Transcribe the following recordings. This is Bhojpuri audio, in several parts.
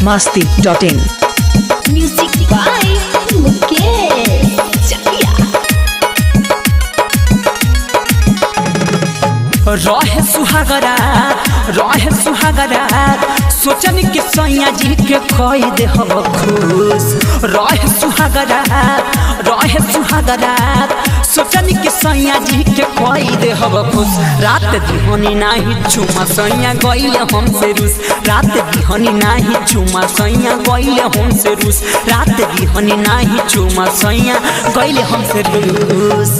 biharmasti.in Music by Mukesh Chakia. रहे सुहागरा रहे सुहागरा सोचन कि सैया जी के कई दे हम खुश रहे सुहागरा रहे सुहागरा सोचन कि सैया जी के कई दे हम खुश रात दिहनी नाही चुमा सैया गइले हमसे रूस रात दिहनी नाही चुमा सैया गइले हमसे रूस रात दिहनी नाही चुमा सैया गइले हमसे रूस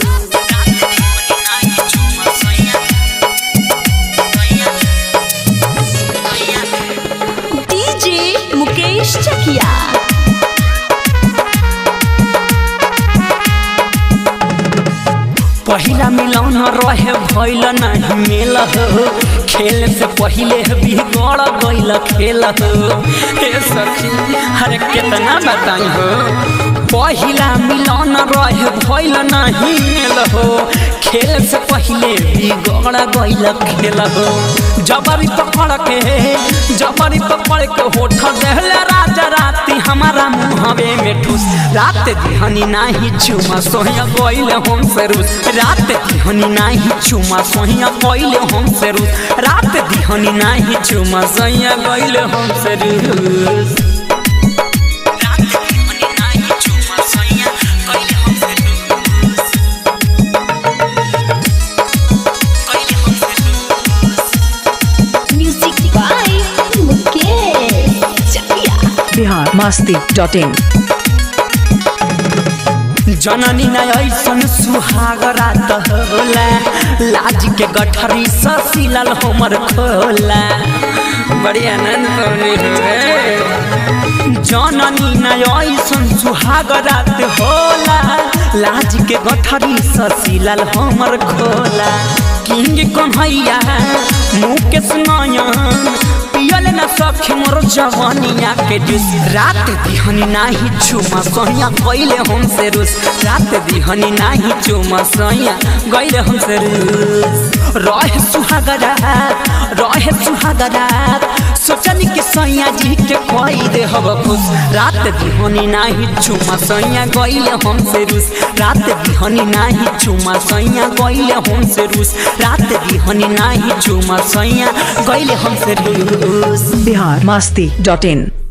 DJ Mukesh Chakia. पहिला मिलौन रहे भइल नहीं मेल हो खेल से पहिले बिगड़ गइल खेल हो हे सखी अरे कितना बताई हो पहिला मिलौन रहे भइल नहीं मेल हो खेल से पहिले बिगड़ गइल खेल हो जबरी पकड़ के जबरी पकड़ के होठ देहले राजा राती हमारा मुहवे में ठूस रात दिहनी नाही चुमा सोहिया गइल हम से रूस रात दिहनी नाही चुमा सोहिया गइल हम से रूस रात दिहनी नाही चुमा सोहिया गइल हम से रूस रात दिहनी नाही चुमा सोहिया गइल हम से रूस गइल हम से रूस Music by Mukesh Chakia. biharmasti.in जननी न ऐसन सुहाग रात होला लाज के गठरी ससिलल हमर खोला बड़ी आनंद पवनी हुए जननी न ऐसन सुहाग रात होला लाज के गठरी ससिलल हमर खोला किंग कन्हैया मुकेश नयन पियल न सखी मोर जवानिया के जूस रात दिहनी नाही चुमा सैया गइले हमसे रूस रात दिहनी नाही चुमा सैया गइले हमसे रूस रहे सुहागरा रहे सुहागरा सोचनी कि सैया जी के कई दे हब खुश रात दिहनी नाही चुमा सैया गइले हमसे रूस रात दिहनी नाही चुमा सैया गइले हमसे रूस रात दिहनी नाही चुमा सैया गइले हमसे रूस biharmasti.in